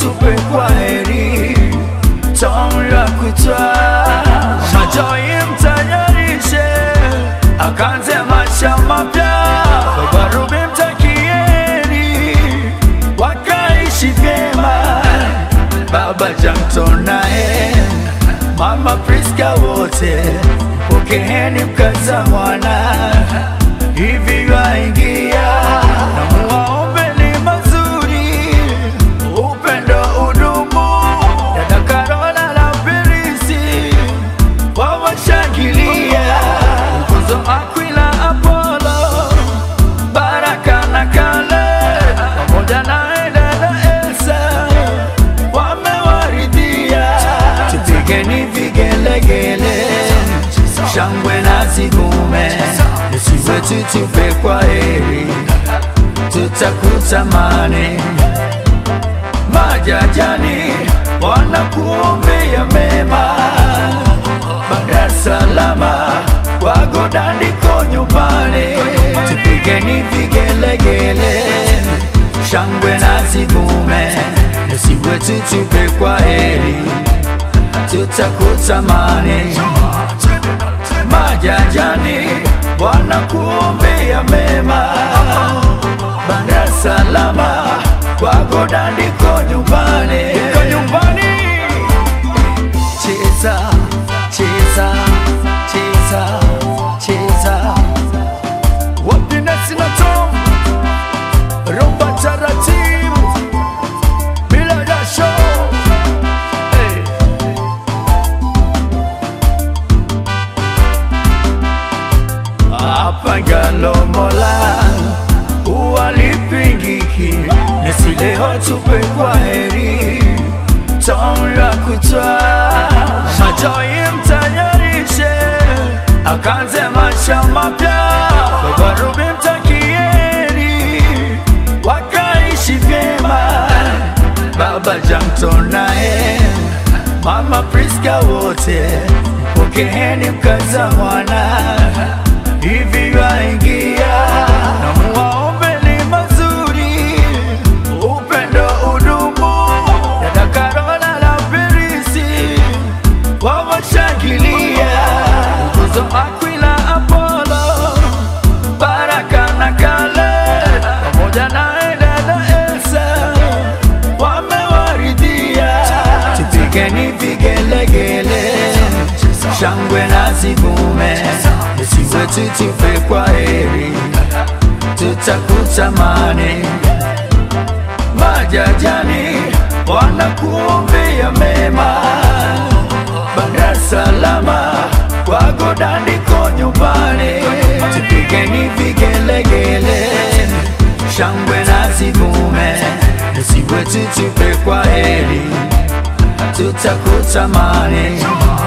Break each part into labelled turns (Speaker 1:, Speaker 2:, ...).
Speaker 1: tupe kwa heri tamu la kutwa majoi mtayarishe akanze maisha mapya babarubi mtakieni wakaishi vyema baba jamtonae mama Priska wote pokeeni mkaza mwana hivi waingia na muwaombeni mazuri upendo udumu dada Karola la Perisi wawashangilia Mkuzo Aquila Apollo Baraka na Kale pamoja na dada Elsa wamewaridhia, tupigeni vigelegele, shangwe na zigume, Yesu wetu tupe kwa heri, tutakutamani majajani wanakuombea mema, baada salama wako dandiko nyumbani, tupigeni vigelegele, shangwe na zigume, Yesu wetu tupe kwa heri, tutakutamani majajani wanakuombea mema, banda salama kwako dandiko nyumbani, iko nyumbani. Cheza, cheza, cheza, cheza, wapinesi na Tom, rumba taratibu bila jasho. Hey. apangalomola uwalipingiki nesileo tupe kwa heri tamu la kutwa majoi mtayarishe akanze maisha mapya babarubi mtakieni wakaishi vyema baba jamtonae mama Priska wote pokeeni mkaza mwana hivi waingia na muwaombeni mazuri upendo udumu dada Karola la Perisi wawashangilia Mkuzo Aquila Apollo Baraka na Kale pamoja na dada Elsa wamewaridhia, tupigeni vigelegele, shangwe na zigume, Yesu wetu tupe kwa heri, tutakutamani majajani wanakuombea mema, baada salama kwako dandiko nyumbani, tupigeni vigelegele, shangwe na zigume, Yesu wetu tupe kwa heri, tutakutamani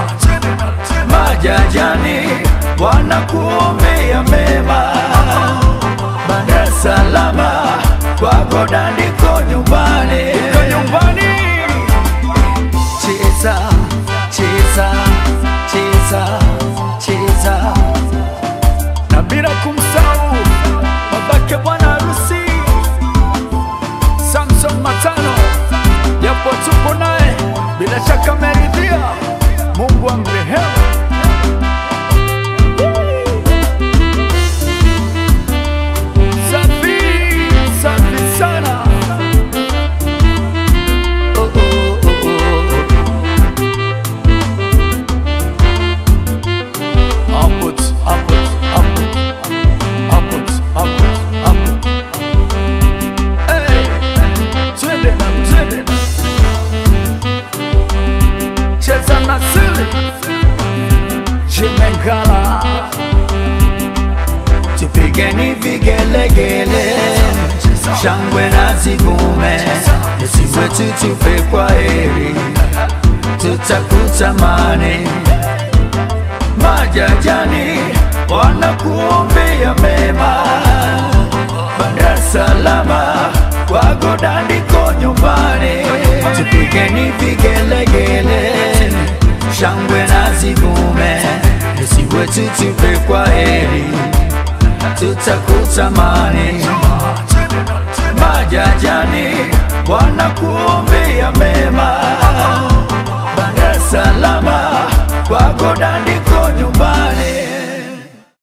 Speaker 1: majajani wanakuombea mema, baada salama kwako dandiko nyumbani, iko nyumbani. Cheza, cheza, cheza, cheza na bila kumsahau babake bwana harusi Samson Matano, japo tupo naye, bila shaka ameridhia. Mungu amrehemu. Safi, safi sana. Oh, oh, oh, oh. Upwards, upwards, upwards, upwards, upwards, upwards. Hey, twende na twende na cheza na sili Chimengala, tupigeni vigelegele, shangwe na zigume, Yesu wetu tupe kwa heri, tutakutamani majajani wanakuombea mema, banda salama kwako dandiko nyumbani, tupigeni vigelegele, shangwe na zigume, Yesu wetu tupe kwa heri, tutakutamani majajani wanakuombea mema. Bara salama kwako dandiko nyumbani